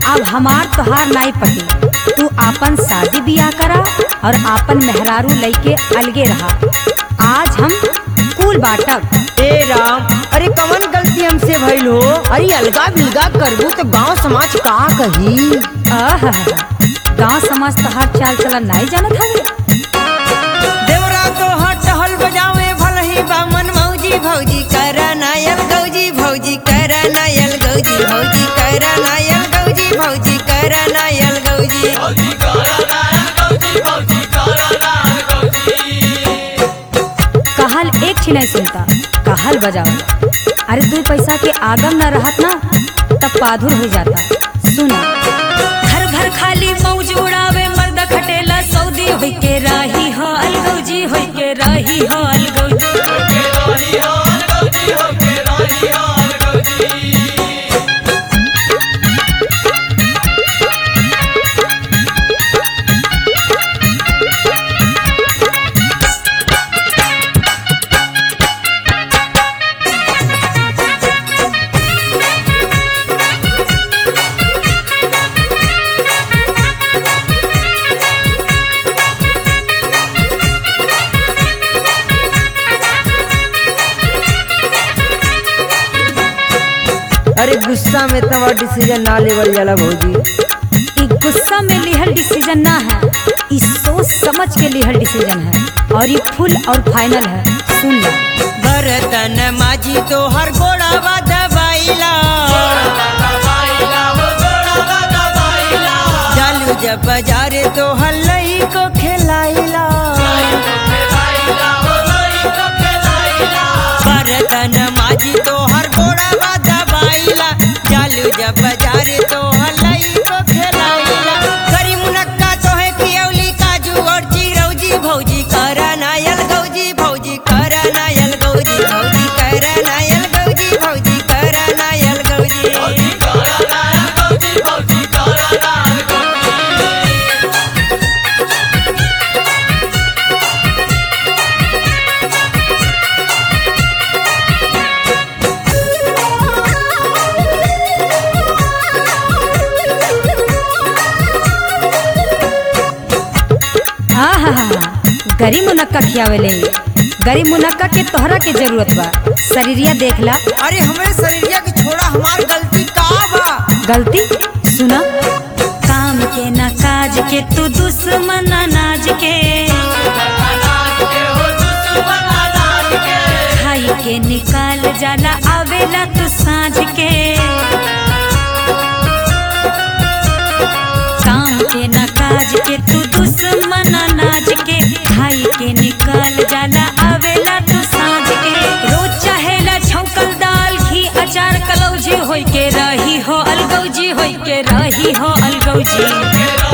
अब हमार तोहार नाई पटी तू आपन शादी बियाह करा और आपन मेहरारू लइके अलगे रहा आज हम कुल बाटब ए राम अरे कवन गलती हमसे भइल हो अरे अलगा बिलगा करबू तो गांव समाज का कही आहा गांव समाज तोहार चाल चलन नहीं जानत हवे देवरा तो हट हल बजावे भल ही बामन मौजी भौजी कर नायल गौजी भौजी कर नायल गौजी भौजी कर नायल गौजी भौजी कर नायल गौजी कहल एक छी नहीं सुनता कहल बजाओ अरे तू पैसा के आगम न रहत ना तब पाधुर हो जाता सुना घर घर खाली मौज उड़ावे मर्द खटेला सऊदी होई के राही हो अलगौजी होई के राही हो अलगौजी अरे गुस्सा में तवा डिसीजन ना लेवल जाला भौजी ई गुस्सा में लिहल डिसीजन ना है ई सोच समझ के लिहल डिसीजन है और ये फुल और फाइनल है सुन लो बरतन माजी तो हर गोड़ावा दबाइला चालू जब बाजारे तो हल्लई को खिलाइला बरतन माजी तो हर गोड़ावा दबाइला चालू जब बाजारे तो हल्लई को खिलाइला करी मुनक्का तो है पियौली काजू और चिरौजी भौजी करा नायल गौजी भौजी करा नायल गौजी भौजी करा नायल गौजी भौजी करा नायल गौजी आहा गरी मुनक्का खियावेले गरी मुनक्का के तोहरा के जरूरत बा शरीरिया देखला अरे हमरे शरीरिया के छोड़ा हमार गलती का बा गलती सुना काम के ना काज के तू दुश्मन अनाज के खाई के निकाल जाला आवेला तू साँझ के काम के ना काज के तू दुश्मन अनाज के खाई के निकाल जाला आवेला तू साँझ के रोज चाहेला छौकल दाल घी अचार कलौजी होई के रही हो अलगौजी होई के रही हो अलगौजी